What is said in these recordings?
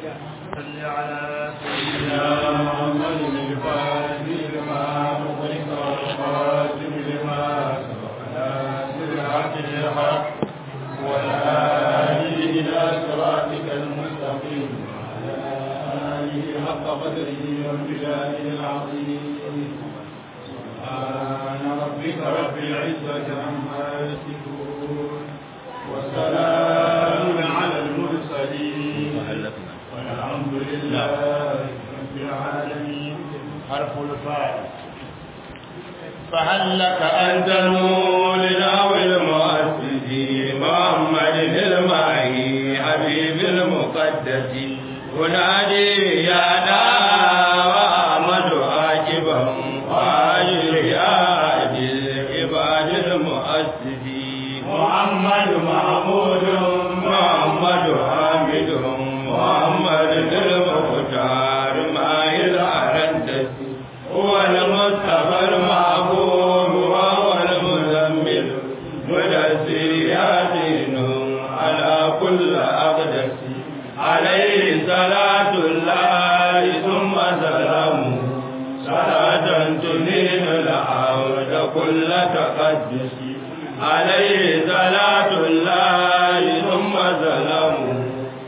صل على سيدنا محمد الفاتح لما أغلق والخاتم لما سبق ناصر الحق بالحق والهادي إلى صراطك المستقيم وعلى آله حق قدره وامتداده العظيم سبحان ربك رب العزة عما يصفون وسلام على المرسلين والحمد لله رب العالمين حرف الفاء فهل لك أن تنمو لناوي المؤسس محمد المعي حبيب المقدس أنادي يا داوى أحمد عاجبا وعاجل يا عاجل عباد المؤسس محمد محمود محمد حامد محمد المختار ما الأرندس هو المصطفى المحبوب وهو المزمل مدسر ياسين على كل أقدس عليه صلاة الله ثم سلامه صلاة تنين العود كل تقدس عليه صلاة الله ثم سلامه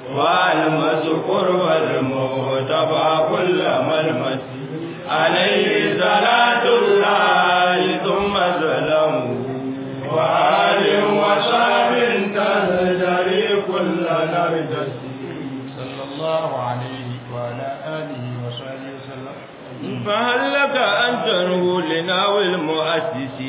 والمذكر والمغتبى كل ملمس عليه صلاة الله ثم سلامه وآل وصحب تهجري كل نرجس صلى الله عليه وعلى آله وصحبه وسلم فهل لك أن تنهو لناو المؤسس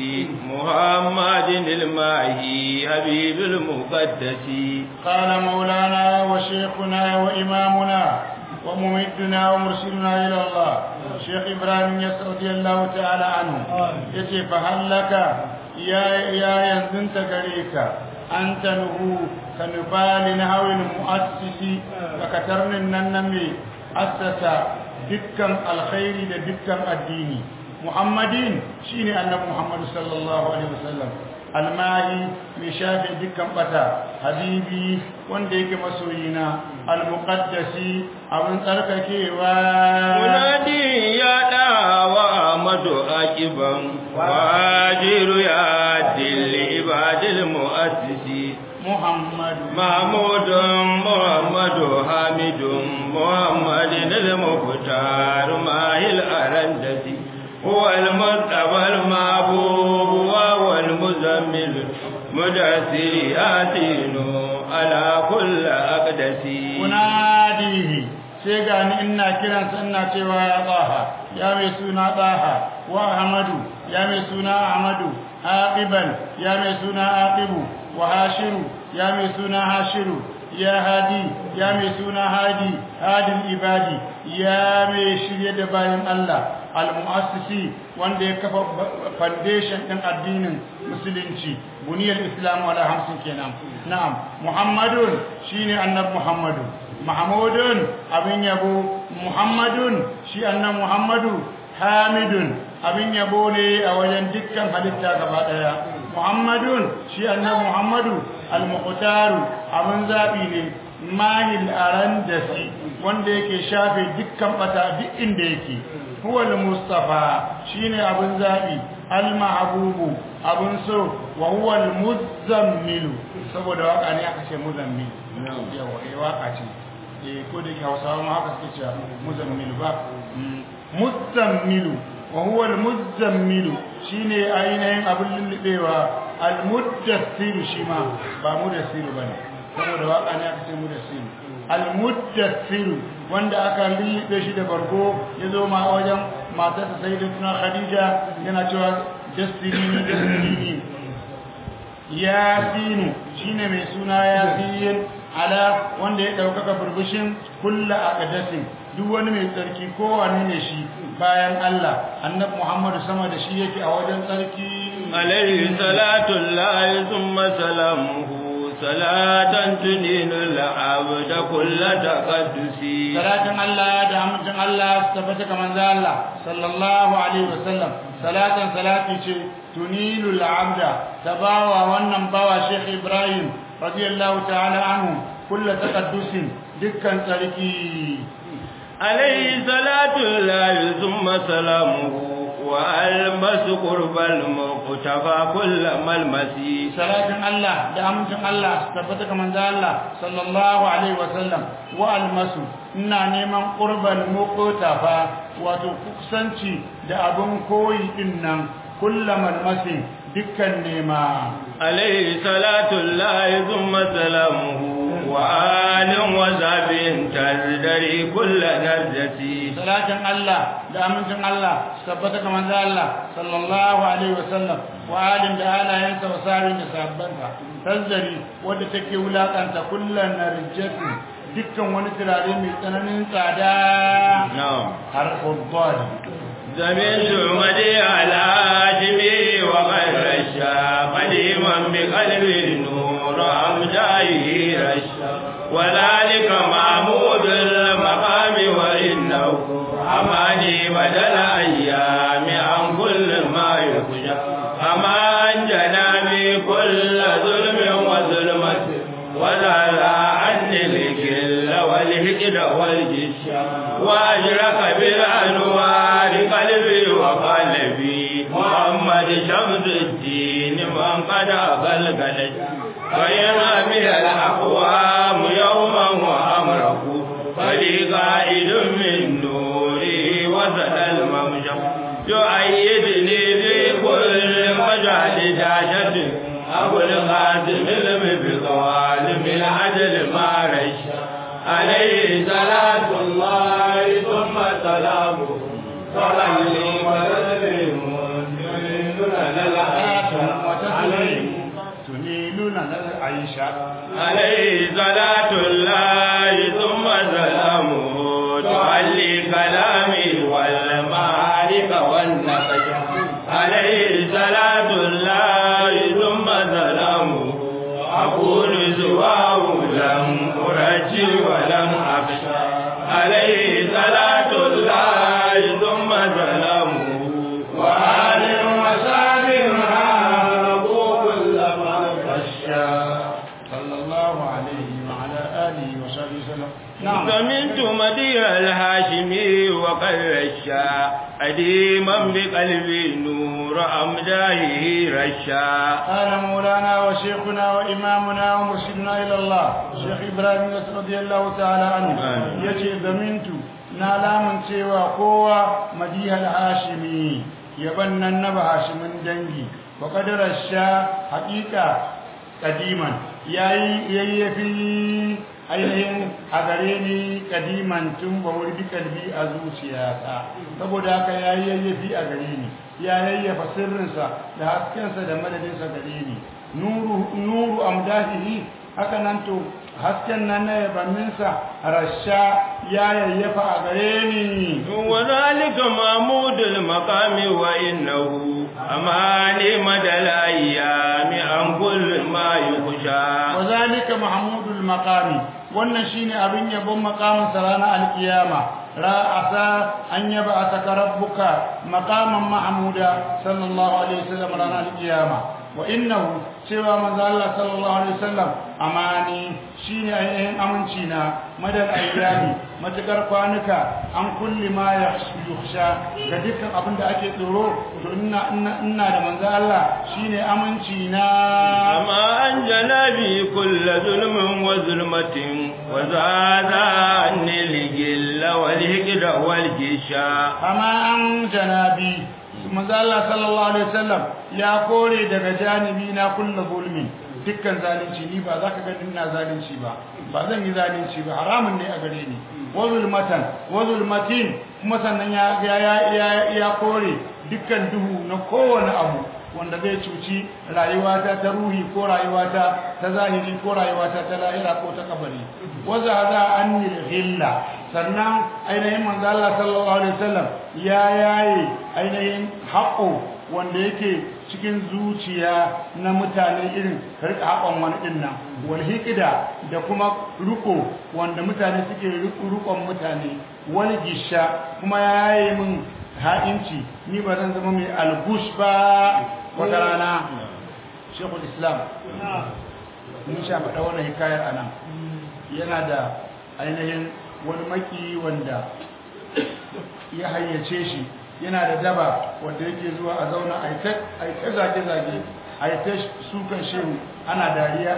محمد الماهي حبيب المقدس قال مولانا وشيخنا وإمامنا وممدنا ومرسلنا إلى الله شيخ إبراهيم يسر رضي الله تعالى عنه يتي فهل لك يا يا ينزنت غريك أن تنهو كنفال نهو المؤسس فكترن النمي أسس dukkan alkhairi da dukkan addini muhammadin shine annabi muhammad sallallahu alaihi wasallam almahi mai shafe dukkan bata habibi wanda yake masoyina almuqaddasi abin tsarkakewa munadi ya dawa amadu akiban wajiru ya dil ibadil muassisi محمد محمود محمد حامد محمد المختار ماهي الأرندسي هو المصطفى المحبوب وهو المزمل مدثر ياتين على كل أقدس unadihi sai gani ina kiransa ina cewa ya tsaha ya mai suna tsaha wa ahmadu ya mai suna ahmadu aqiban ya mai suna aqibu wa hashiru ya mai suna hashiru ya hadi ya mai suna hadi hadin ibadi ya mai shirye da bayan Allah al-mu'assisi wanda ya kafa foundation din addinin musulunci buniyar islam wala hamsin kenan na'am muhammadun shine annabi muhammadu mahmudun abin yabo muhammadun shi annabi muhammadu hamidun abin yabo ne a wajen dukkan halitta gaba daya muhammadun shi annabi muhammadu al-muqtaru abin zabi ne mahil arandasi wanda yake shafe dukkan bata duk inda yake huwa al-mustafa shine abin zabi al-mahbubu abin so wa huwa al-muzammilu saboda waka ne aka ce muzammil yawa eh waka ce eh ko da ke Hausawa ma haka suke cewa muzammilu ba muzammilu wa huwa al-muzammilu shine ainihin abin lullubewa al-muddassiru shi ma ba mudassiru bane saboda waka ne aka ce mudassiru al-muddassiru wanda aka lullube shi da bargo ya zo ma wajen matarsa sayyidatuna Khadija yana cewa dassirini dassirini yasinu shine mai suna yasin ala wanda ya daukaka burbushin kullu aqdasin duk wani mai tsarki ko wani ne shi bayan Allah annabi Muhammad sama da shi yake a wajen tsarki عليه صلاة الله ثم سلامه صلاة تنين العبد كل تقدس salatin Allah da amincin Allah su tabbata kamar za Allah sallallahu alaihi wasallam salatan salati ce tunilul abda tabawa wannan bawa Sheikh Ibrahim radiyallahu ta'ala anhu kullu taqaddusin dukkan tsarki عليه صلاة الله ثم سلامه وألمس قرب المقتفى كل ملمسي salatin Allah da amincin Allah tabbata ga manzo Allah sallallahu alaihi wasallam wa almasu ina neman qurbal muqtafa wato kusanci da abun koyi din nan kullamal masin dukkan nema عليه صلاة الله ثم سلامه وآل وصحب تردري كل نرجتي salatin Allah da amincin Allah tabbata ga manzo Allah sallallahu alaihi wasallam wa alin da halayensa wa sarin da sahabbansa tazzari wadda take wulakanta kullan narjati dukkan wani turare mai tsananin tsada نعم har fuddal زمنت مدي على جمي وغير الشام قديما بقلب نور أمجائه رشا وذلك معبود المقام وإنه أماني بدل أيام عن كل ما يخشى أمان جنابي كل ظلم وظلمة وزال عني الكل والهجر والجش وأجرك بالأنوار قلبي وقلبي محمد شمس الدين من قد أبلغني ويما به الأقوام يوما وأمره فلي قائد من نوري وزن الممشى يؤيدني في كل مجال داشة أبو القاسم المبطال من عدل ما رشا عليه صلاة الله ثم سلامه صلى وسلم عليه tuniluna na Aisha عليه صلاة الله ثم سلامه تعلي كلامي والمعارف والنقش عليه صلاة الله ثم سلامه أكون سواه لم أرجي ولم أخشى عليه صلاة الله ثم سلامه وآل وسلم هابوا كل ما خشى صلى الله عليه وعلى آله وصحبه وسلم نعم سمعت مدير الهاشمي وقد رشا أديما بقلبي نور أمداه رشا قال مولانا وشيخنا وإمامنا ومرشدنا إلى الله شيخ إبراهيم رضي الله تعالى عنه آمين. يجي ضمنت نالا من سوى قوة مديها الهاشمي يبنى النبى هاشم دنجي وقد رشا حقيقة قديما yayi fi ainihin a gare ni kadiman tun ba wuri kalbi a zuciyata saboda haka yayi yayyafi a gare ni ya yayyafa sirrinsa da haskensa da madadinsa gare ni nuru nuru amdahihi haka nan to hasken nan na yabanninsa rasha ya yayyafa a gare ni وذلك محمود المقام وإنه أماني مدى الأيام عن كل ما يخشى وذلك محمود المقام wannan shine abin yabon makamin sarana alkiyama ra asa an yaba ataka rabbuka maqaman mahmuda sallallahu alaihi wasallam rana alkiyama wa innahu cewa manzo Allah sallallahu alaihi wasallam amani shine ainihin aminci na madal ayyami matakar kwanuka an kulli ma yakhsha ga dukkan abin da ake tsoro to ina ina ina da manzo Allah shine aminci na أما أن جنابي كل ظلم وظلمة وزاد عني الجل والهجر والجشا amma an janabi manzo Allah sallallahu alaihi wasallam ya kore daga janibi na kullu zulmi dukkan zalunci ni ba zaka ga ina zalunci ba ba zan yi zalunci ba haramun ne a gare ni wa zulmatan wa zulmatin kuma sannan ya ya ya, ya kore dukkan duhu na kowane abu wanda zai cuci rayuwata ta ruhi ko rayuwata ta zahiri ko rayuwata ta lahira ko ta kabari waza za anni ghilla sannan ainihin manzo Allah sallallahu alaihi wasallam ya yaye ainihin haƙo wanda yake cikin zuciya na mutane irin rika haƙon wani ɗin nan wal hikida da kuma ruko wanda mutane suke rukon mutane wal gisha kuma ya yaye min ha'inci ni ba zan zama mai algush ba wata rana shekul islam mun sha faɗa wani hikayar anan yana da ainihin wani maki wanda ya hayyace shi yana da daba wanda yake zuwa a zauna a yi ta zage-zage a yi ta sukan shehu ana dariya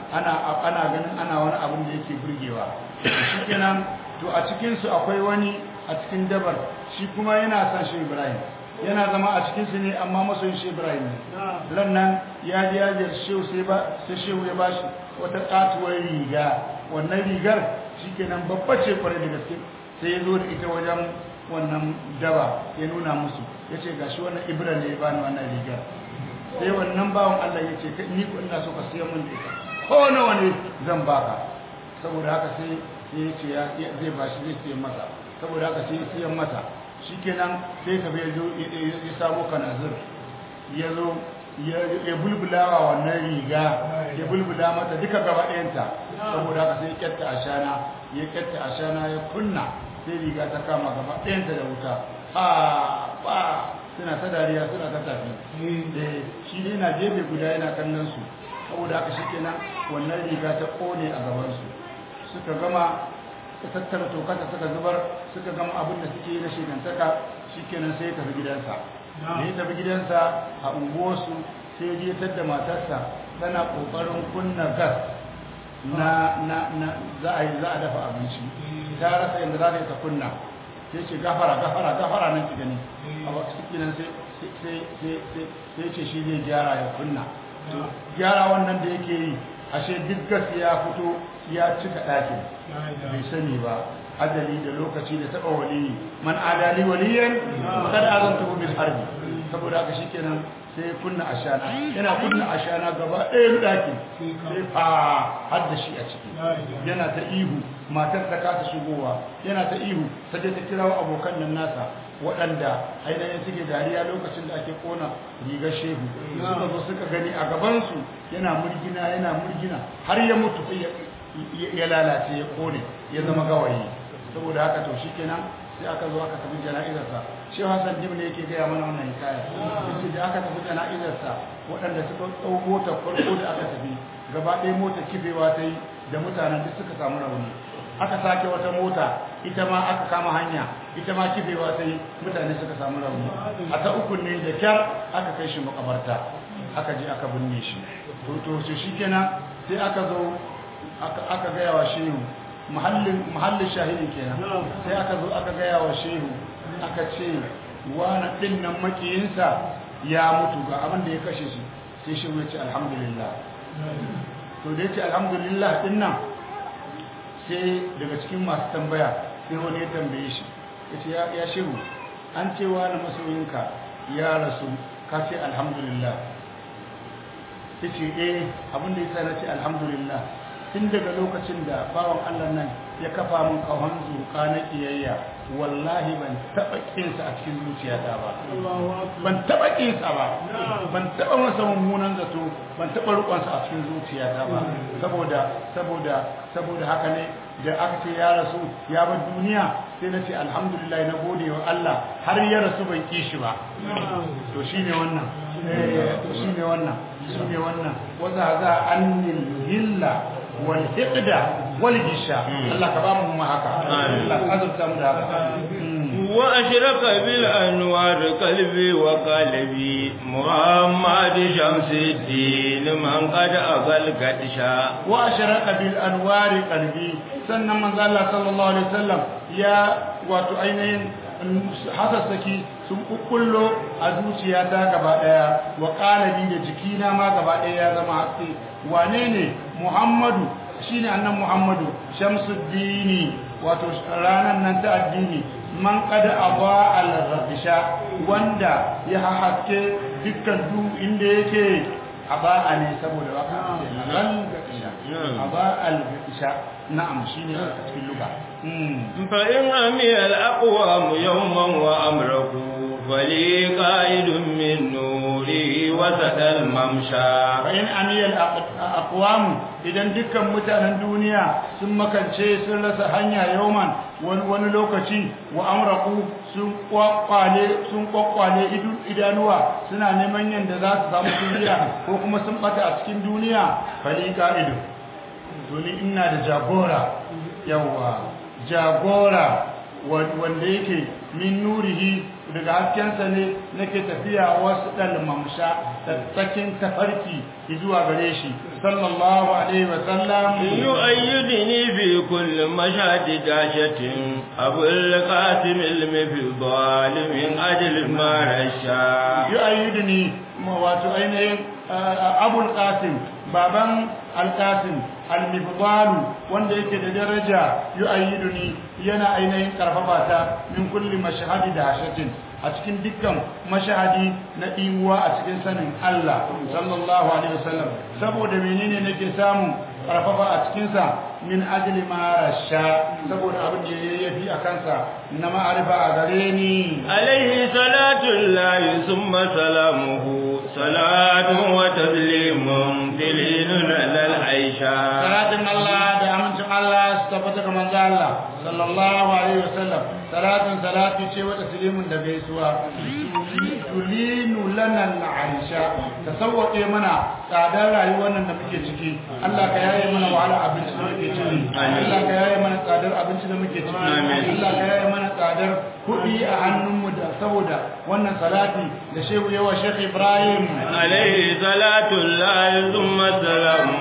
ana ganin ana wani abin da yake burgewa shi kenan to a cikinsu akwai wani a cikin dabar shi kuma yana son shi ibrahim yana zama a cikinsu ne amma masoyin shi ibrahim ne lannan ya ji yajiyar shehu sai shehu ya bashi wata katuwar riga wannan rigar shi kenan babba ce kwarai da gaske sai ya zo da ita wajen wannan daba ya nuna musu ya ce gashi wannan ibra ne ya bani wannan rigar sai wannan bawan allah ya ce ni ku ina so ka siya min da ita ko nawa ne zan baka saboda haka sai ya ce zai bashi zai siya masa saboda haka sai ya siyan masa shikenan sai ka bai zo ya samo kanazir ya zo ya bulbula wa wannan riga ya bulbula mata duka gaba ɗayanta saboda haka sai ya kyatta ashana ya kyatta ashana ya kunna sai riga ta kama gaba ɗayanta da wuta ha ba suna ta dariya suna ta tafi shi ne na gefe guda yana kallon su saboda haka shikenan wannan riga ta kone a gabansu suka gama ta tattara tokata suka zubar suka gama abin da suke yi na shigantaka shikenan sai ya tafi gidansa da ya tafi gidansa a unguwarsu sai ya da matarsa tana kokarin kunna gas na na na za a yi za a dafa abinci ta rasa yadda za ta yi ta kunna sai ce gafara gafara gafara nan ki gani a shikenan sai sai sai sai ce shi zai gyara ya kunna gyara wannan da yake yi ashe duk gas ya fito ya cika ɗakin bai sani ba adali da lokaci da taɓa waliyi man adali waliyan kad azantu bil harbi saboda haka shikenan sai kunna ashana yana kunna ashana gaba ɗaya ɗaki sai fa har da shi a ciki yana ta ihu matar ta kasa shigowa yana ta ihu ta je ta kirawo abokan nan nasa waɗanda ainihin suke dariya lokacin da ake kona rigar shehu suka zo suka gani a gabansu yana murgina yana murgina har ya mutu sai ya lalace ya kone ya zama gawayi saboda haka to shi kenan sai aka zo aka tafi jana'izarsa shi hassan jim ne yake gaya mana wannan hikaya yace da aka tafi jana'izarsa waɗanda suka ɗau motar farko da aka tafi gaba ɗaya motar kifewa ta yi da mutanen duk suka samu rauni aka sake wata mota ita ma aka kama hanya ita ma kifewa ta yi mutane suka samu rauni a ta uku ne da kyar aka kai shi makabarta aka je aka binne shi to to shi kenan sai aka zo aka gaya wa shehu mahallin shahidin kenan sai aka zo aka gaya wa shehu aka ce wani ɗin nan makiyinsa ya mutu ga abin da ya kashe shi sai shehu ya ce alhamdulillah to da ya ce alhamdulillah ɗin nan sai daga cikin masu tambaya sai wani ya tambaye shi ya ce ya shehu an ce wani masoyinka ya rasu ka ce alhamdulillah ya ce eh abin da ya sa na ce alhamdulillah tun daga lokacin da bawan Allah nan ya kafa min kawon zuka na kiyayya wallahi ban taba kinsa a cikin zuciyata ba ban taba kinsa ba ban taba masa mummunan zato ban taba rukunsa a cikin zuciyata ba saboda saboda saboda haka ne da aka ce ya rasu ya bar duniya sai na ce alhamdulillah na gode wa Allah har ya rasu ban ki shi ba to shine wannan to shine wannan shine wannan waza za annil hilla والحقد والجشا الله كبام ما هكا الله عزم تام وأشرق بالأنوار قلبي وقلبي محمد شمس الدين من قد أغل قدشا وأشرق بالأنوار قلبي سنة من الله صلى الله عليه وسلم يا وتعينين hasassaki sun kukkullo a zuciyata gaba daya wa kalabi da jikina ma gaba daya ya zama haske wane ne muhammadu shine annan muhammadu shamsuddini wato ranar nan ta addini man kada aba al-rabisha wanda ya haske dukkan du inda yake aba ne saboda waka ran gadisha aba al-gadisha na'am shine a cikin luga fa in amiya al-aqwam yawman wa amraku fali qa'idun min nur يمضي وسط الممشى fa'in amiyar akwamu idan dukkan mutanen duniya sun makance sun rasa hanya yauman wani lokaci wa amraku sun kwakwale sun kwakwale idanuwa suna neman yadda za su samu duniya ko kuma sun bata a cikin duniya fali ka'idu doni ina da jagora yawa jagora wanda yake min nurihi daga haskensa ne nake tafiya wasu ɗalmamsha da tsakin tafarki zuwa gare shi sallallahu alaihi wasallam يؤيدني في كل مشهد داشة أبو القاسم المفضال من أجل ما رشا yu'ayyiduni wato ainihin abul qasim baban al-qasim al-mifdalu wanda yake da daraja yu'ayyiduni yana ainihin karfafa ta min kulli mashhadi dashatin a cikin dukkan mashahadi na imuwa a cikin sanin Allah sallallahu alaihi wasallam saboda menene nake samu karfafa a cikin sa min ajli ma rasha saboda abin da yayi a kansa na ma'arifa a gare ni عليه صلاة الله ثم سلامه صلاة وتسليم دليل على العيشة salatin Allah da amincin Allah su tabbata ga manzo Allah sallallahu alaihi wasallam salatin salati ce wata silimin da gaisuwa tulinu lana al-aisha ta sauwaƙe mana tsadar rayuwar nan da muke ciki Allah ka yaye mana wahala abinci da muke ciki Allah ka yaye mana tsadar abinci da muke ciki Allah ka yaye mana tsadar kuɗi a hannunmu da saboda wannan salati da shehu yawa Sheikh Ibrahim عليه صلاة الله ثم سلامه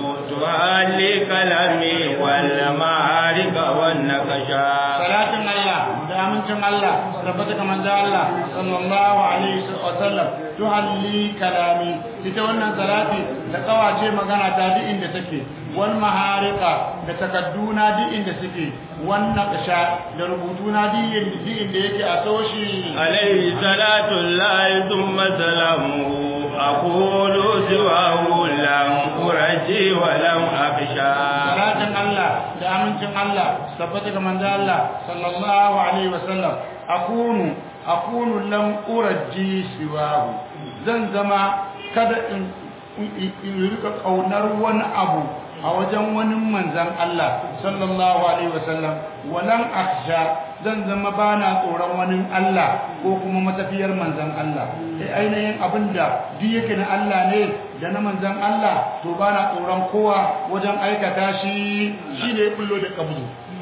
تعالي كلامي والمعارك والنقشا salatin Allah da amincin Allah tabbata ga manzo Allah sallallahu alaihi wasallam tuhalli kalami ita wannan salati da kawace magana ta duk inda take wal maharika da takadduna duk inda suke wannan kasha da rubutuna duk inda duk inda yake a soshi عليه صلاة الله ثم سلامه أقول سواه لم أرجي ولم أخشى salatin Allah da amincin Allah tabbata ga manzo Allah sallallahu alaihi wasallam akunu akunu lam urji siwahu zan zama kada in in rika kaunar wani abu a wajen wani manzan Allah sallallahu alaihi wasallam walan akhsha zan zama bana tsoron wani Allah ko kuma matafiyar manzan Allah sai ainihin abinda duk yake na Allah ne da na manzan Allah to bana tsoron kowa wajen aikata shi shi ne kullo da kabdu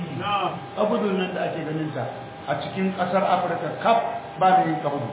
kabdu nan da ake ganin sa a cikin kasar Afirka kaf ba ne kabdu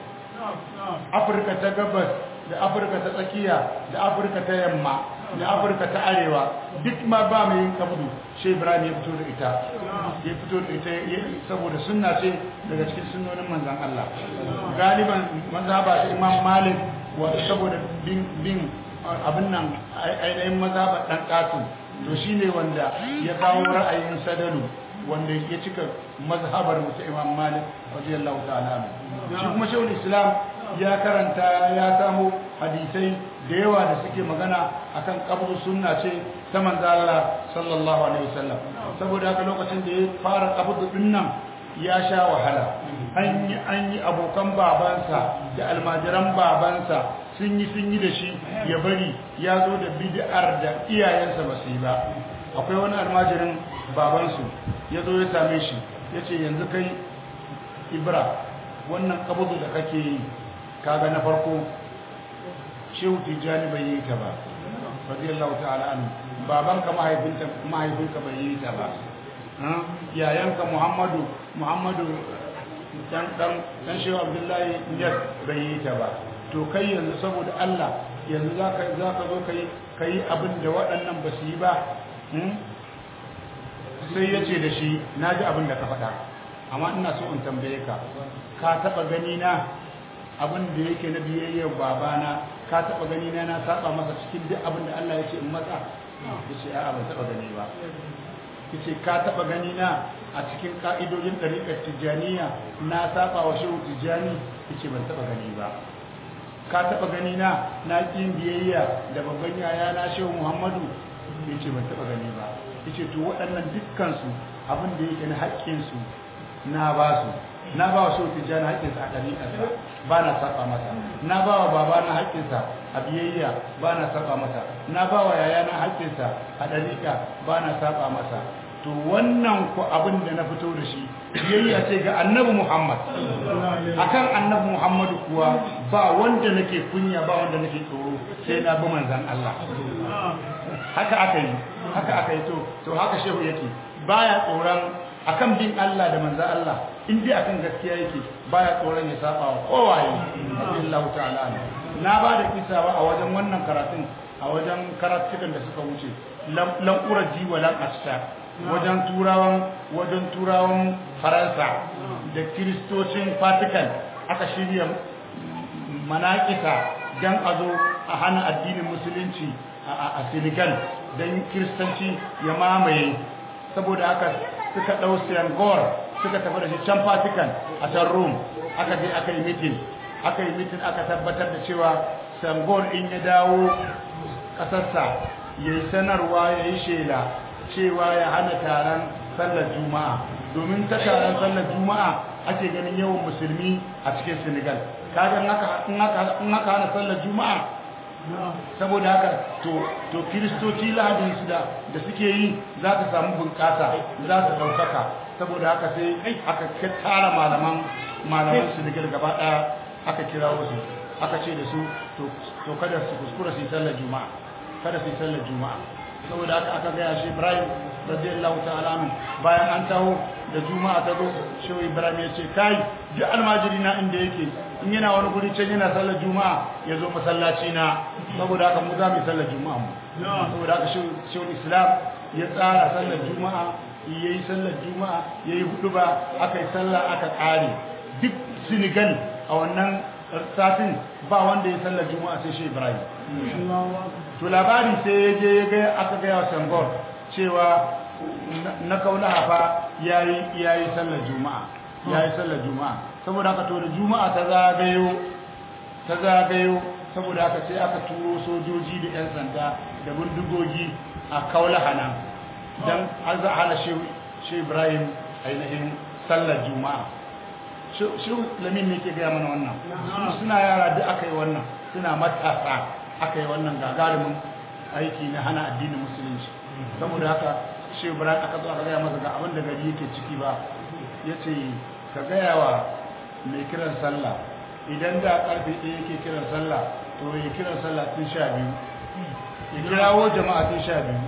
Afirka ta gabas da Afirka ta tsakiya da Afirka ta yamma da Afirka ta arewa duk ma ba mai yin kabdu shi Ibrahim ya fito da ita ya fito da ita saboda sunna ce daga cikin sunnonin manzon Allah galiban mazhaba ta Imam Malik wa saboda bin bin abin nan ainihin mazhabar dan Qasim to shine wanda ya kawo ra'ayin sadalu wanda ya cika mazhabar musa Imam Malik radiyallahu ta'ala shi kuma shehul Islam ya karanta ya samu hadisai da yawa da suke magana akan kabru sunna ce ta manzo Allah sallallahu alaihi wasallam saboda haka lokacin da ya fara kabru din nan ya sha wahala an yi an yi abokan babansa da almajiran babansa sun yi sun yi da shi ya bari ya zo da bid'ar da iyayensa ba su yi ba akwai wani almajirin babansu ya zo ya same shi ya ce yanzu kai ibra wannan kabudu da kake yi kaga na farko shehu tijjani bai yi ta ba radiyallahu ta'ala anhu babanka mahaifinka mahaifinka bai yi ta ba yayanka muhammadu muhammadu dan dan dan shehu abdullahi yas bai yi ta ba to kai yanzu saboda Allah yanzu zaka zaka zo kai kai abin da waɗannan ba su yi ba sai ya ce da shi na ji abin da ka faɗa amma ina so in tambaye ka ka taɓa gani na abin da yake na biyayyar babana ka taɓa gani na na saba masa cikin duk abin da Allah ya ce in matsa ya ce a'a ban taɓa gani ba ya ce ka taɓa gani na a cikin ƙa'idojin ɗariƙar tijjaniya na saba wa shehu tijjani ya ce ban taɓa gani ba ka taɓa gani na na ƙin biyayya da babban yaya na shehu muhammadu ya ce ban taɓa gani ba ya ce to waɗannan dukkansu abin da yake na haƙƙinsu na ba su na ba wa shehu tijjani haƙƙinsa a ɗariƙarsa ba na saba masa na ba wa baba na haƙƙinsa a biyayya ba na saba masa na ba wa yaya na haƙƙinsa a ɗariƙa ba na saba masa to wannan ku abin da na fito da shi biyayya ce ga annabi Muhammad akan annabi Muhammadu kuwa ba wanda nake kunya ba wanda nake tsoro sai na bi manzan Allah haka aka yi haka aka yi to to haka shehu yake baya tsoron akan bin Allah da manzan Allah in dai akan gaskiya yake baya tsoron ya saba wa kowaye Allah ta'ala na ba da kisa ba a wajen wannan karatun a wajen karatukan da suka wuce lan uraji wa lan ashta wajen turawan wajen turawan faransa da kiristocin vatican aka shirya manakisa don a zo a hana addinin musulunci a senegal don kiristanci ya mamaye saboda haka suka ɗau siyangor suka tafi da shi can vatican a can rome aka je aka yi mitin aka yi mitin aka tabbatar da cewa siyangor in ya dawo ƙasarsa ya yi sanarwa ya yi shela cewa ya hana taron sallar juma'a domin ta taron sallar juma'a ake ganin yawan musulmi a cikin senegal kaga in haka hana sallar juma'a saboda haka to to kiristoci lahadin su da da suke yi za ta samu bunƙasa za su ɗaukaka saboda haka sai aka tara malaman malaman senegal gaba ɗaya aka kira wasu aka ce da su to kada su kuskura su yi sallar juma'a kada su yi sallar juma'a saboda haka aka gaya shi Ibrahim radiyallahu ta'ala anhu bayan an taho da juma'a ta zo shi Ibrahim ya ce kai duk almajiri na inda yake in yana wani guri can yana sallar juma'a ya zo masallaci na saboda haka mu za mu yi sallar juma'a mu saboda haka shi Islam ya tsara sallar juma'a yayi sallar juma'a yayi huduba aka yi sallah aka kare duk Senegal a wannan satin ba wanda ya sallar juma'a sai shi Ibrahim to labari sai ya je ya ga aka ga wa Sangor cewa na kaulaha fa yayi yayi sallar juma'a yayi sallar juma'a saboda haka to da juma'a ta zagayo ta zagayo saboda haka sai aka turo sojoji da yan sanda da bindigogi a kaulaha nan dan an za hana shi Ibrahim ainihin sallar juma'a shi lamin ne ke gaya mana wannan suna yara duk aka yi wannan suna matasa aka yi wannan gagarumin aiki na hana addinin musulunci saboda haka shi ibrahim aka zo aka gaya masa ga abin da gari yake ciki ba ya ce ka gaya wa mai kiran sallah idan da karfe ɗaya yake kiran sallah to ya kiran sallah tun sha biyu ya kirawo jama'a tun sha biyu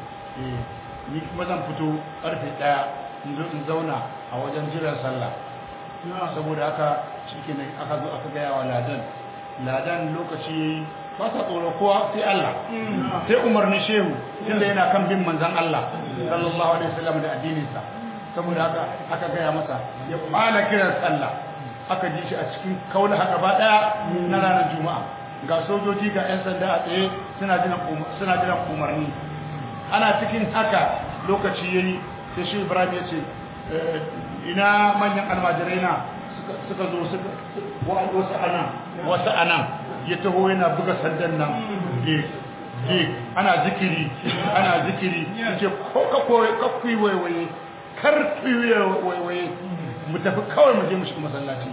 ni kuma zan fito karfe ɗaya in zauna a wajen jiran sallah saboda haka shi ne aka zo aka gaya wa ladan ladan lokaci yayi ba sa tsoro kowa sai Allah sai umarni shehu tunda yana kan bin manzon Allah sallallahu alaihi wasallam da addininsa saboda haka aka gaya masa ya kwana kiran sallah aka ji shi a cikin kaula haka ba daya na ranar juma'a ga sojoji ga yan sanda a tsaye suna jiran suna jiran umarni ana cikin haka lokaci yayi sai shi Ibrahim ya ce ina manyan almajirai na suka zo suka wasu anan wasu anan ya taho yana buga sandan nan ge ana zikiri ana zikiri ce ko ka koyi kakkui waiwaye kar tuye waiwaye mu tafi kawai mu je mu shiga masallaci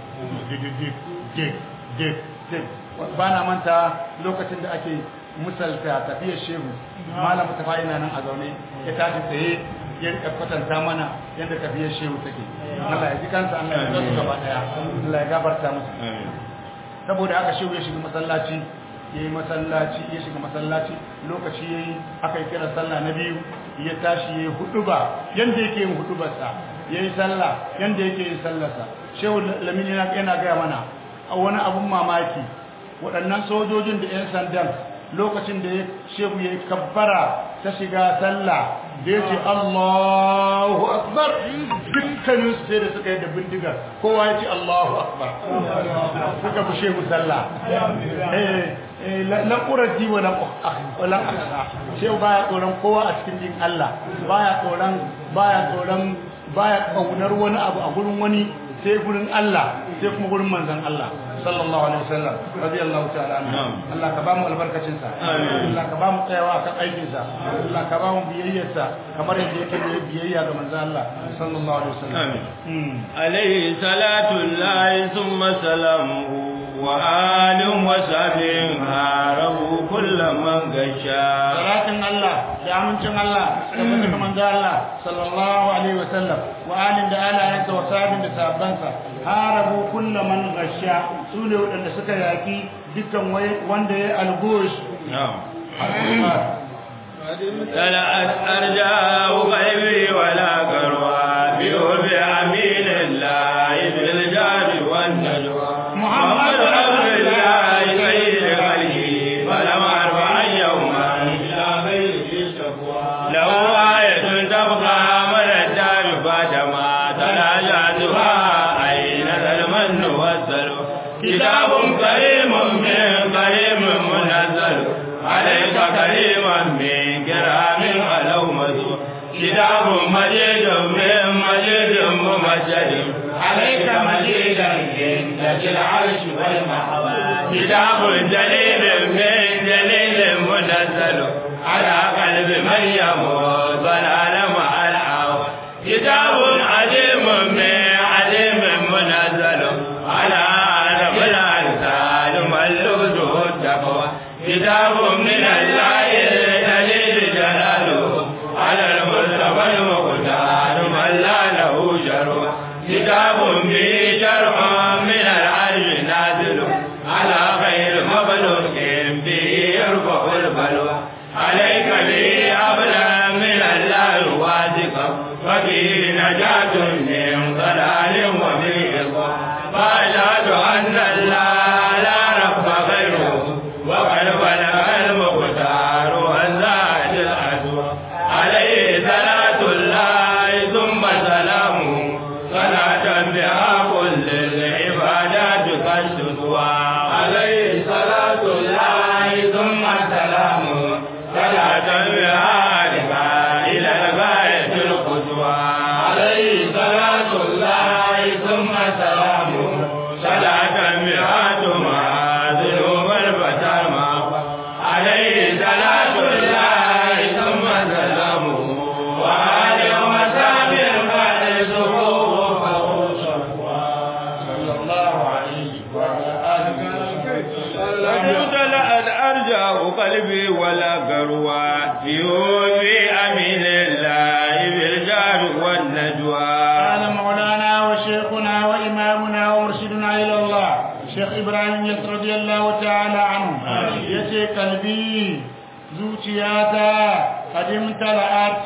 ge ge ge ba na manta lokacin da ake misalta tafiyar shehu malam tafa yana nan a zaune ya tashi tsaye ya rika kwatanta mana yadda tafiyar shehu take Allah ya ji kansa Allah ya zasu gaba daya Allah ya gabarta musu saboda haka shehu ya shiga masallaci ya yi masallaci ya shiga masallaci lokaci ya yi aka yi kira sallah na biyu ya tashi ya yi huduba yadda yake yin hudubarsa ya yi sallah yadda yake yin sallarsa shehu lamini yana gaya mana a wani abun mamaki waɗannan sojojin da 'yan sandan lokacin da shehu ya yi kabbara ta shiga sallah da ya ce Allahu Akbar dukkanin su sai da suka yi da bindigar kowa ya ce Allahu Akbar suka fi shehu sallah laƙuraji wa laƙasa shehu baya tsoron kowa a cikin jin Allah baya tsoron baya tsoron baya ƙaunar wani abu a gurin wani sai gurin Allah sai kuma gurin manzan Allah sallallahu alaihi wasallam radiyallahu ta'ala anhu Allah ka ba mu albarkacin sa Allah ka ba mu tsayawa kan aikin sa Allah ka ba mu biyayyar sa kamar yadda yake da biyayya ga manzan Allah sallallahu alaihi wasallam alayhi salatu llahi thumma salamuhu وآل وصحب هاربوا كل من غشا salatin Allah da amincin Allah da mutum manzo Allah sallallahu alaihi wasallam wa alin da alayansa wa sabin da sabansa harabu kullu man ghasha su ne wadanda suka yaki dukkan wanda ya algush نعم طلعت أرجاء قلبي ولا قروى بحب أمين الله بالجار والنجوى محمد عبد الله خير خلقه فلم أربع يوما إلى غير شكوى له آية تبقى من الدار فاتما تلاجاتها أين ذا المن والسلوى كتاب كريم من كريم منزل عليك كريما من كرام علو مزور كتاب مجيد من مجيد ممجد عليك مجيدا عندك العرش والمحوى كتاب جليل من جليل منزل على قلب من يموت ضلال مع الهوى كتاب عظيم من عظيم منزل على آدم الأمثال ملوده التقوى كتاب من الله دليل جلاله على المصطفى المختار من لا له شروع كتاب به شرع من العرش نازل على خير مبلوغ به يرفع البلوى عليك به أبلى من الله واثقا وفيه نجاة من ضلال وفيه إخوة فأشهد أن الله لا رب غيره وقد بلغ المختار والزاد الأسوى عليه صلاة الله ثم سلامه صلاة بها كل العبادات كالشكوى عليه صلاة الله ثم سلامه صلاة بها رفا إلى الغاية القدوى عليه صلاة الله ثم سلامه صلاة بها تمع ذنوب الفتى ما عليه صلاة الله ثم سلامه وآل وسابر بعد صفوف صلى الله عليه وعلى اله وجود لأن أرجع قلبي ولا قروى في أمين الله بالجار والنجوى قال مولانا وشيخنا وإمامنا ومرشدنا إلى الله شيخ إبراهيم يس رضي الله تعالى عنه يشي قلبي زوجياتا قد امتلأت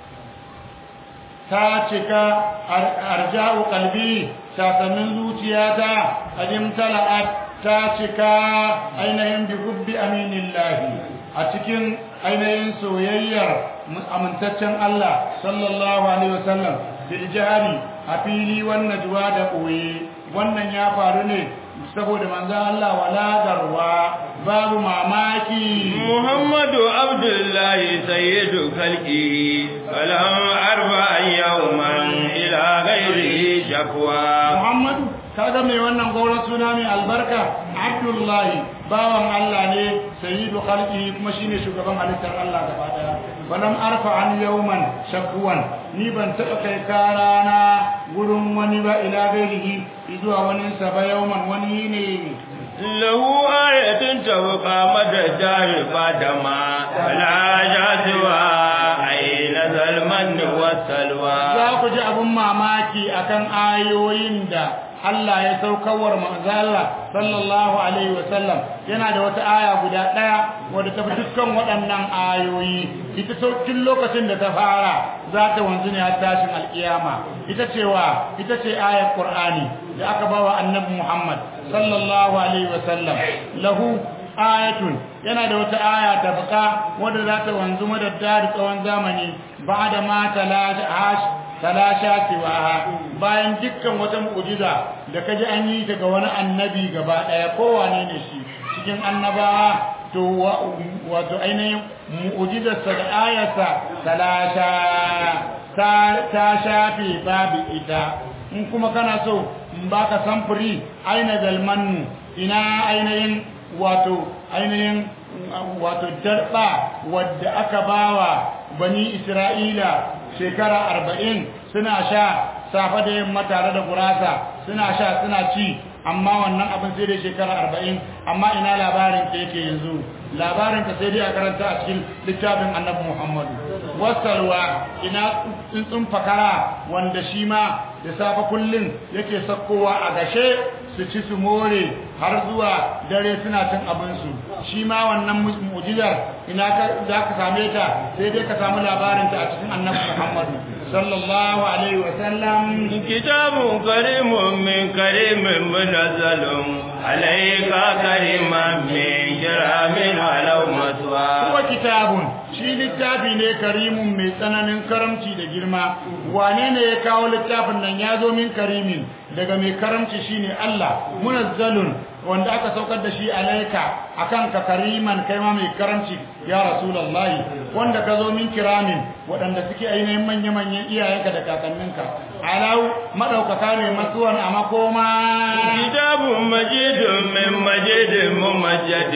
تاتك أرجاء قلبي ساسمن زوجياتا قد امتلأت تاتك أينهم بحب أمين الله أتكن ainihin soyayyar amintaccen Allah sallallahu alaihi wasallam bil jahari a fili wannan juwa da ɓoye wannan ya faru ne saboda manzan Allah wala garwa babu mamaki محمد عبد الله سيد خلقه فلم أربع يوما إلى غيره شكوى Muhammadu kaga mai wannan gauran suna mai albarka Abdullahi bawan Allah ne sayyidu khalqi kuma shine shugaban halittar Allah gaba daya balam arfa an yawman shakwan ni ban taba kai karana gurin wani ba ila gairihi zuwa wani sa ba yawman wani ne له آية تبقى مدى الدار بعدما فلا جاسوا أين ذا المن والسلوى za ku ji abun mamaki akan ayoyin da Allah ya saukawar manzo Allah sallallahu alaihi wasallam yana da wata aya guda daya wadda ta fi dukkan waɗannan ayoyi ita tun lokacin da ta fara za ta wanzu ne har tashin alkiyama ita cewa ita ce ayar Qur'ani da aka bawa Annabi Muhammad sallallahu alaihi wasallam lahu ayatun yana da wata aya ta baka wadda za ta wanzu madaddar tsawon zamani ba'da ma talash talasha siwaha bayan dukkan wata mu'jiza da kaji an yi ta ga wani annabi gaba daya kowane ne shi cikin annabawa to wato ainihin mu'jizarsa da ayarsa talasha ta ta shafe babu ita in kuma kana so in baka samfuri aina zalmannu ina ainihin wato ainihin wato darba wadda aka bawa bani isra'ila shekara arba'in suna sha safe da yamma tare da gurasa suna sha suna ci amma wannan abin sai dai shekara arba'in amma ina labarin ka yake yanzu labarin ka sai dai a karanta a cikin littafin annabi muhammadu wasalwa ina tsuntsun fakara wanda shi ma da safe kullum yake sakkowa a gashe su ci su more har zuwa dare suna cin abinsu shi ma wannan mu'jizar ina ka za ka same ta sai dai ka samu labarin ta a cikin annabi muhammadu sallallahu alaihi wa sallam كتاب كريم من كريم منزل عليك كريما من كرام على مسوى huwa kitabun shi littafi ne karimun mai tsananin karamci da girma wane ne ya kawo littafin nan ya zo min karimin daga mai karamci shine Allah munazzalun wanda aka saukar da shi alaika akan ka kariman kai ma mai karamci ya rasulullahi wanda ka zo min kiramin waɗanda suke ainihin manya-manyan iyayenka da kakanninka alau madaukaka ne masuwan a makoma كتاب مجيد من مجيد ممجد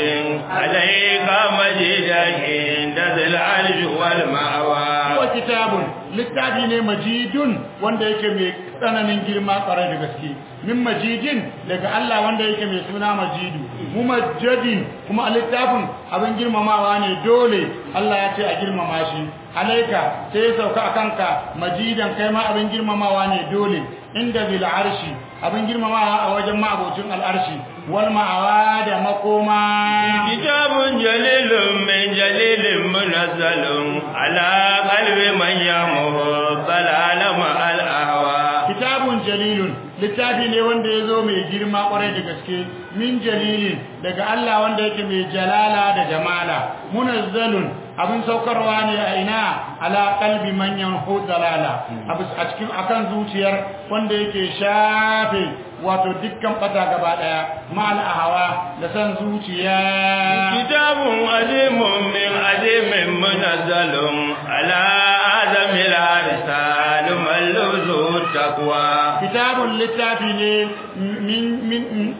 عليك مجيد عند ذي العرش والمأوى huwa kitabun littafi ne majidun wanda yake mai tsananin girma kwarai da gaske min majidin daga Allah wanda yake mai suna majidu mumajjadin kuma a littafin abin girmamawa ne dole Allah ya ce a girmama shi alaika sai ya sauka a kanka majidan kai ma abin girmamawa ne dole inda bil arshi abin girmamawa a wajen ma'abocin al'arshi wal ma'awa da makoma كتاب جليل من جليل منزل على قلب من يمه الضلال مع الأهواء kitabun jalilun littafi ne wanda ya zo mai girma kwarai da gaske min jalilin daga Allah wanda yake mai jalala da jamala munazzalun abin saukarwa ne a ina ala qalbi man yanhu dalala a cikin akan zuciyar wanda yake shafe wato dukkan bata gaba daya ma'al ahawa da san zuciya كتاب عظيم من عظيم منزل على آدم الأرسال من لبسه التقوى kitabun littafi ne min min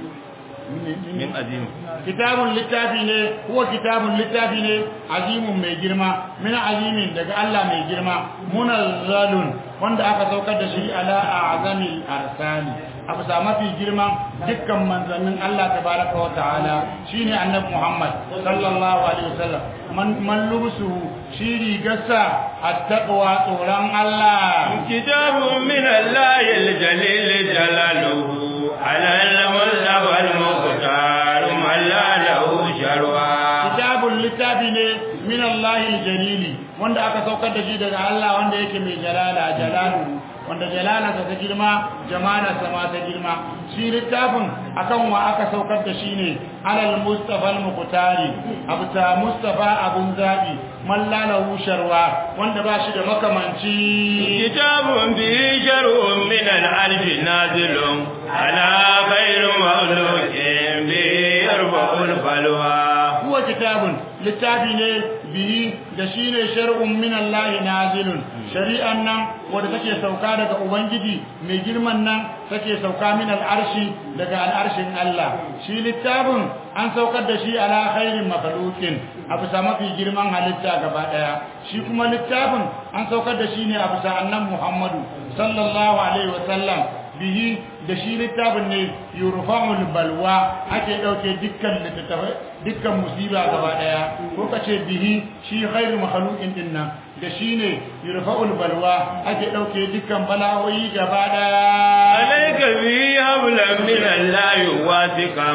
من عظيم kitabun littafi ne kuwa kitabun littafi ne azimun mai girma min azimin daga Allah mai girma munazzalun wanda aka saukar da shi ala azamil arsali a bisa mafi girman dukkan manzannin Allah tabaraka wa ta'ala shine annabi Muhammad sallallahu alaihi wasallam man man lubusu shi rigarsa at-taqwa tsoron Allah كتاب من الله الجليل جلاله على المصطفى المختار من لا له شروى kitabun littafi ne min Allah jalili wanda aka saukar da shi daga Allah wanda yake mai jalala jalalu wanda jalala ta girma jamala sama ta girma shi littafin akan wa aka saukar da shi ne alal mustafa al-muqtari abuta mustafa abun zabi man lalahu sharwa wanda ba shi da makamanci كتاب به شرع من الألف نازل على خير مولود به يرفع البلوى huwa kitabun littafi ne bihi da shi ne shar'un min Allah nazilun shari'an nan wanda take sauka daga ubangiji mai girman nan take sauka min al'arshi daga al'arshin Allah shi littafin an saukar da shi ala khairin makhluqin a bisa mafi girman halitta gaba daya shi kuma littafin an saukar da shi ne a bisa annan Muhammadu sallallahu alaihi wasallam bihi da shi littafin ne yurfa'ul balwa ake dauke dukkan littattafai dukkan musiba gaba daya ko kace bihi shi khairu makhluqin dinnan da shi ne yurfa'ul balwa ake dauke dukkan bala'o'i gaba daya عليك به حبلا من الله واثقا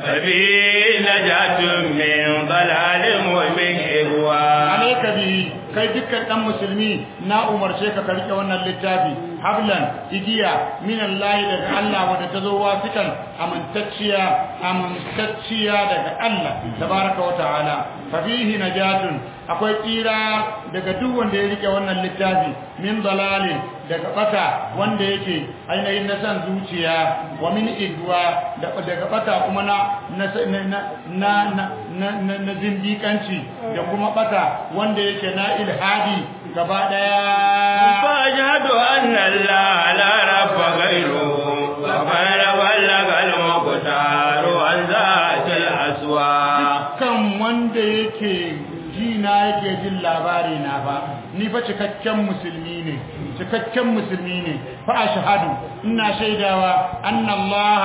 فبه نجاة من ضلال ومن إغواء alayka bi kai dukkan dan musulmi na umarce ka ka rike wannan littafi hablan igiya min Allah daga Allah wanda tazo wasikan amintacciya amintacciya daga Allah tabaraka wa ta'ala fa fihi najatun akwai tsira daga duk wanda ya rike wannan littafi min dalalin daga bata wanda yake ainihin na san zuciya wa min igwa daga bata kuma na na na na na na zindikanci da kuma bata wanda yake na ilhadi gaba daya فأشهد أن الله لا رب غيره وقال بلغ المختار عن ذات الأسوار kan wanda yake ji na yake jin labari na ba ni fa cikakken musulmi ne cikakken musulmi ne fa ashhadu ina shaidawa anna Allah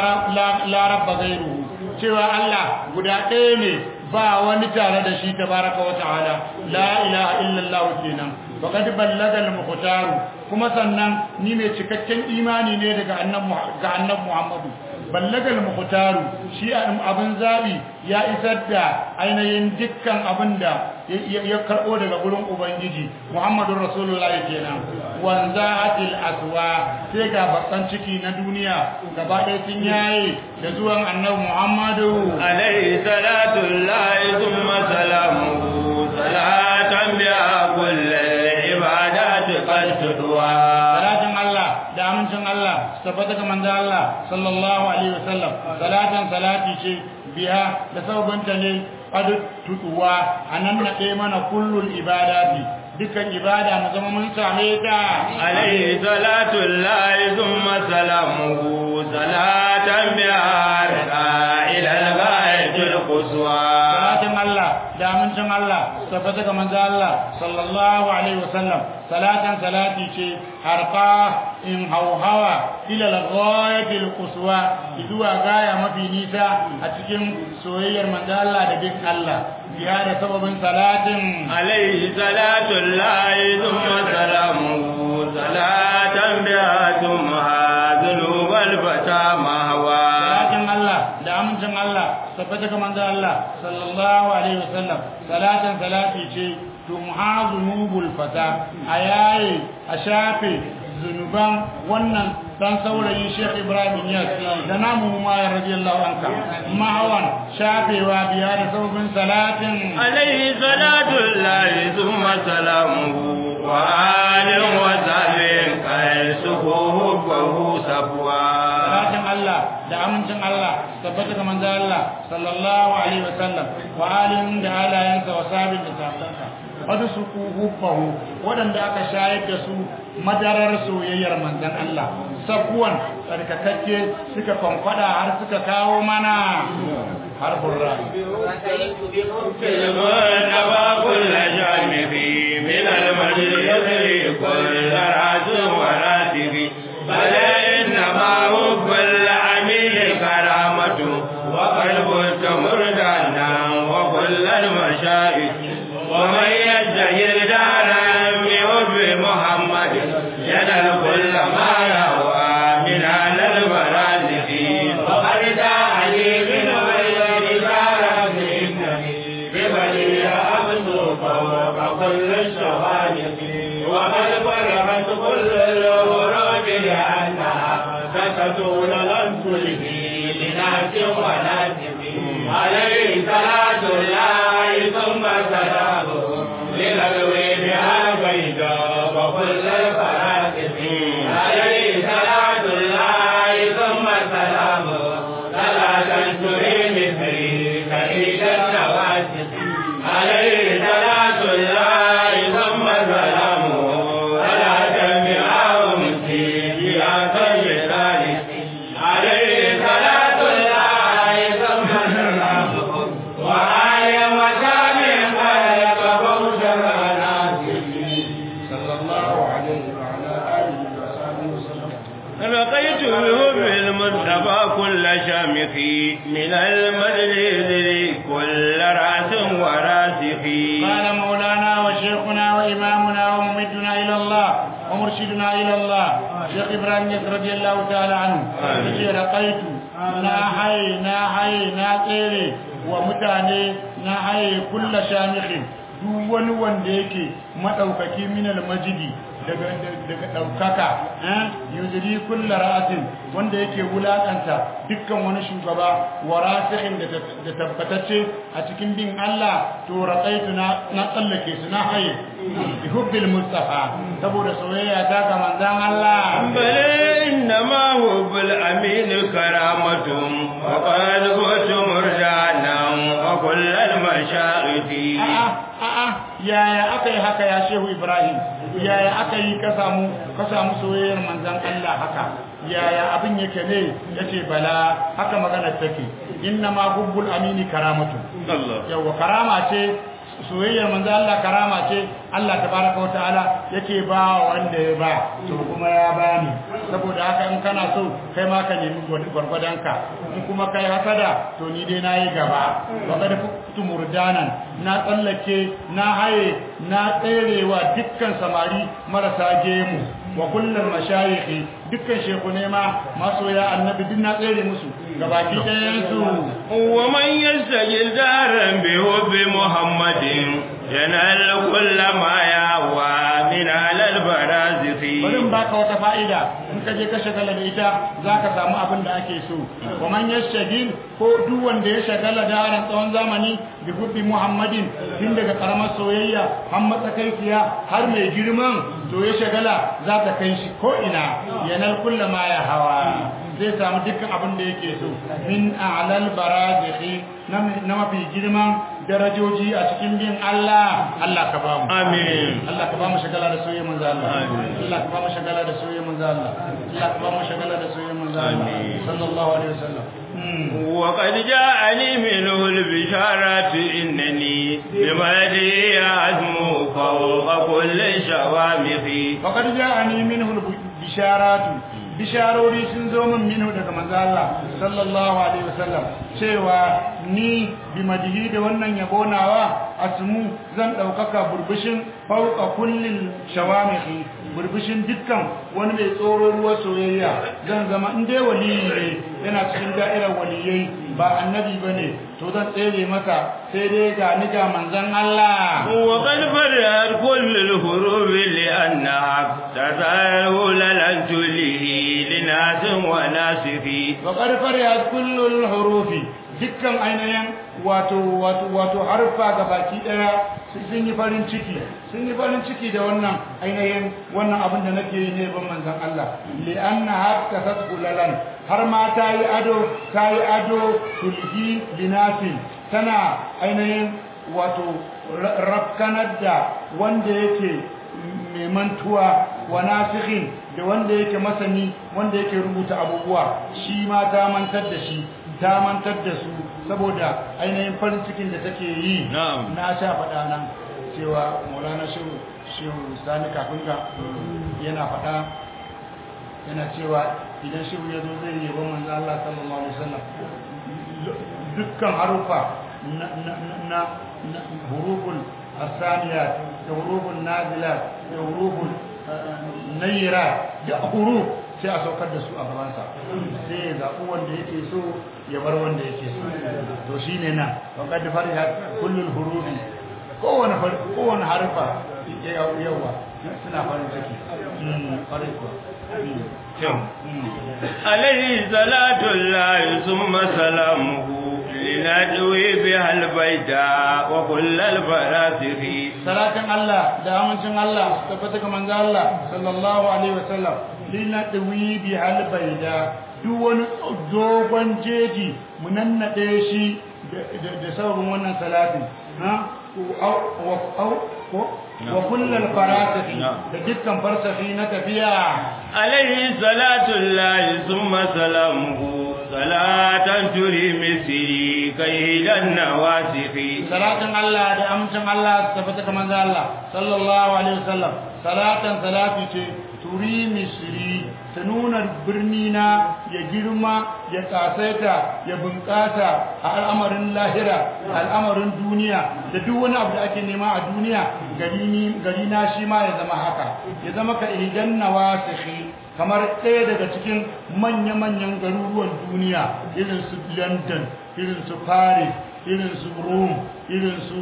la rabba ghayruhu cewa Allah guda ɗaya ne ba wani tare da shi tabaraka wa ta'ala la ilaha illallah kenan faqad ballaga al-mukhtar kuma sannan ni mai cikakken imani ne daga annabi ga annabi Muhammadu ballaga al-mukhtar shi abin zabi ya isar da ainihin dukkan abin da ya karbo daga gurin ubangiji Muhammadur rasulullahi kenan wanzatil aswa sai ga bakan ciki na duniya gaba ɗaya sun yaye da zuwan annabi Muhammadu عليه صلاة الله ثم سلامه صلاة بها كل العبادات قد تدوى salatin Allah da amincin Allah tabbata ga manzo Allah sallallahu alaihi wasallam salatan salati ce biya da sababanta ne qad tuduwa anan na dai mana kullul ibadati dukkan ibada mu zama mun same ta عليه صلاة الله ثم سلامه صلاة بها رقى إلى الغاية القصوى salatin Allah da amincin Allah tabbata ga manzo Allah sallallahu alaihi wasallam salatan salati ce harqa in hauhawa ila al-ghayati al-quswa zuwa gaya mafi nisa a cikin soyayyar manzo Allah da bin Allah biya da sababin salatin عليه صلاة الله ثم سلامه صلاة بها ثم ذنوب الفتى مهوى salatin Allah da amincin Allah tabbata ga manzo Allah sallallahu alaihi wasallam salatan salati ce tumha zunubul fata ayaye a shafe zunuban wannan dan saurayi Sheikh Ibrahim Yas da namu ma radiyallahu anka mahawan shafewa biya da sababin salatin عليه صلاة الله ثم سلامه وآل وصحبه كيسكوه وهو سفوى salatin Allah da amincin Allah tabbata ga manzo Allah sallallahu alaihi wasallam wa alin da alayansa wa sabin da sahabbansa wadu su hubbahu wadanda aka shayar da su madarar soyayyar manzon Allah sabuwan tsarkakakke suka kwankwada har suka kawo mana har burra نبى كل جانب من المجلس كل راس وراتب بل إنما حب العميل كرامة وقلب مردانا وكل المشائخ ومن يجتهد دارا بحب محمد ينال كل ما يهوى من على المرازق وقد دعني من غير دارا ببني أبدو فوق كل الشوانق وقد فرحت كل الغراب لأنها تكتون لن تلهي لناس وناسب عليه صلاة الله ثم سلامه لنلوي بها بيضا وكل الفراسق عليه صلاة الله ثم سلامه صلاة تريم في كريد النواسق عليه صلاة الله ثم سلامه صلاة بعون في طي ذلك عليه صلاة الله ثم سلامه وآل وسلم خلق فوز الناس صلى الله عليه وعلى اله وصحبه وسلم لقيت بهم المصطفى كل شامخ من المدلل كل راس وراسخ قال مولانا وشيخنا وإمامنا وممدنا إلى الله ومرشدنا إلى الله شيخ إبراهيم يسر رضي الله تعالى عنه يجي لقيت na haye na haye na tsere wa mutane na haye kulla shamikhin duk wani wanda yake madaukaki minal majidi daga daga daukaka eh yuzuri kullu ra'atin wanda yake wulakanta dukkan wani shugaba wa rasihin da da tabbatacce a cikin bin Allah to raqaitu na na tsallake su na haye bi hubbil mustafa saboda soyayya ta ga manzon Allah بل إنما هو بالأمين كرامة وقد كنت مرجانا وكل المشاغف a'a a'a yaya aka yi haka ya shehu ibrahim yaya aka yi ka samu ka samu soyayyar manzon Allah haka yaya abin yake ne yace bala haka magana take inna ma hubbul amini karamatu الله yawa karama ce soyayyar manzo Allah karama ce Allah tabaraka wa ta'ala yake ba wanda ya ba to kuma ya bani saboda haka in kana so kai ma ka nemi gwargwadonka in kuma kai hasada to ni dai nayi gaba wa kad fuqtu murdanan na tsallake na haye na tserewa dukkan samari marasa gemu wa kullum mashayikhi dukkan shekune ma masoya annabi din na tsere musu gabaki ɗayan su wa man yastajil daran bi hubbi muhammadin yanal kullama ya wa min alal barazikhi bari in baka wata fa'ida in ka je ka shagala da ita zaka samu abin da ake so wa man yashtagil ko duk wanda ya shagala da haran tsawon zamani bi hubbi muhammadin tun daga karamar soyayya har matsakaiciya har mai girman to ya shagala za ta kai shi ko ina yanal kullama ya hawa zai samu dukkan abin da yake so min a'lal barazikhi na mafi girman darajoji a cikin bin Allah Allah ka ba mu amin Allah ka ba mu shagala da soyayya manzo Allah Amin. Allah ka ba mu shagala da soyayya manzo Allah Allah ka ba mu shagala da soyayya manzo Allah Amin. sallallahu alaihi wasallam Mm. وقد جاءني منه البشارة إنني بمدي أزمو فوق كل شوامخ faqad ja'ani minhu al-bisharatu bisharori sun zo min minhu daga manzo Allah sallallahu alaihi wasallam cewa ni bi madihi da wannan yabo nawa asmu zan daukaka burbushin fauka kullin shawamihi burbushin dukkan wani mai tsoro ruwa soyayya zan zama in dai waliyi ne yana cikin da'irar waliyai ba annabi bane to zan tsere masa sai dai ga ni ga manzon Allah وقد فرحت كل الهروب لأنها تسأله لن تليه لناس وناسخ وقد فرحت كل الحروف dukkan ainihin wato wato wato harfa gabaki daya sun yi farin ciki sun yi farin ciki da wannan ainihin wannan abin da nake yi ne ban manzon Allah li anna hatta tasbulalan har ma ta yi ado ta yi ado tulhi linasin tana ainihin wato ra- rafkanar da wanda yake mai mantuwa wa nasikhin da wanda yake masani wanda yake rubuta abubuwa shi ma ta mantar da shi ta mantar da su saboda ainihin farin cikin da take yi Na'am. na sha faɗa nan cewa maulana shehu shehu sani kafinga yana faɗa yana cewa idan shehu ya zo zai yabo manzo Allah sallallahu alaihi wasallam dukkan harufa na na na na huruful asaniyat da huruful nazilat da huruful nayyira da huruf sai a saukar da su a gabansa sai ya zaɓi wanda yake so ya bar wanda yake so to shine nan faqad farihat kullul hurufi kowane far- kowane harfa yawa suna farin ciki Mm, farin kuwa Mm. Mm. عليه صلاة الله ثم سلامه لندوي بها البيداء وكل الفراسخ salatin Allah da amincin Allah su tabbata ga manzo Allah sallallahu alaihi wasallam lina dawi bi albayda duk wani dogon jeji mu nannade shi da- da da sababin wannan salatin ha wa wa ko wa kullal farasati da dukkan farsafi na tafiya عليه صلاة الله ثم سلامه صلاة تري مثلي كيد النواسخ salatin Allah da amincin Allah su tabbata ga manzo Allah sallallahu alaihi wasallam salatan salati ce turi misri ta nuna birni na ya girma ya kasaita ya bunƙasa a al'amarin lahira al'amarin duniya da duk wani abu da ake nema a duniya gari ni gari na shi ma ya zama haka ya zama ka ihdan nawasikhi kamar ɗaya daga cikin manya-manyan garuruwan duniya irin su London irin su Paris irin su Rome irin su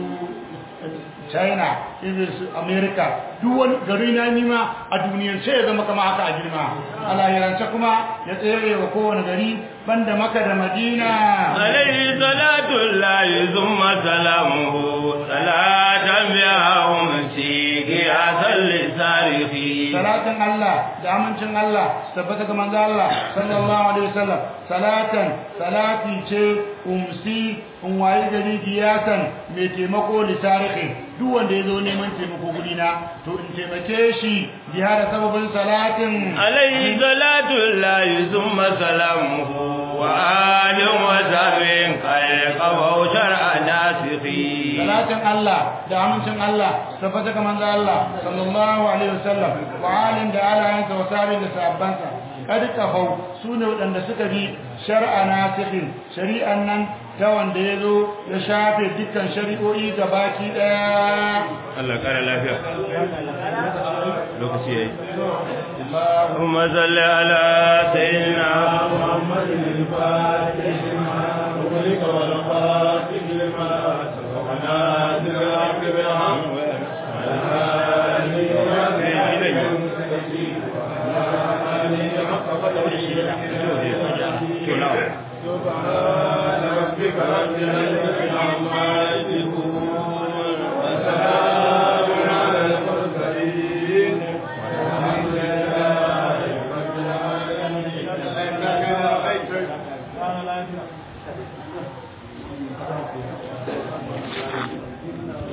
China irin su America duk wani gari na nima a duniyar sai ya zama kama haka a girma a lahirance kuma ya tsere wa kowane gari banda maka da Madina عليه صلاة الله ثم سلامه صلاة بها أمسي قياسا للتاريخ salatan Allah da amincin Allah su tabbata ga manzo Allah sallallahu alaihi wasallam salatan salati ce umsi in waye gari giyasan mai taimako li tarihi duk wanda ya zo neman taimako guri na to in taimake shi biya da sababin salatin عليه صلاة الله ثم سلامه وآل وسب قد قضوا شرع ناسخين salatin Allah da amincin Allah tabbata ga manzo Allah sallallahu alaihi wasallam wa alin da alayansa wa sabin da sahabbansa kad kafau sune wadanda suka bi shar'a nasikhin shari'an nan ta wanda yazo ya shafe dukkan shari'o'i gabaki daya Allah kara lafiya lokaci yayi اللهم صل على سيدنا محمد الفاتح لما أغلق والخاتم لما سبق ناصر الحق بالحق سبحان ربك رب العزة عما يصفون وسلام على المرسلين والحمد لله رب العالمين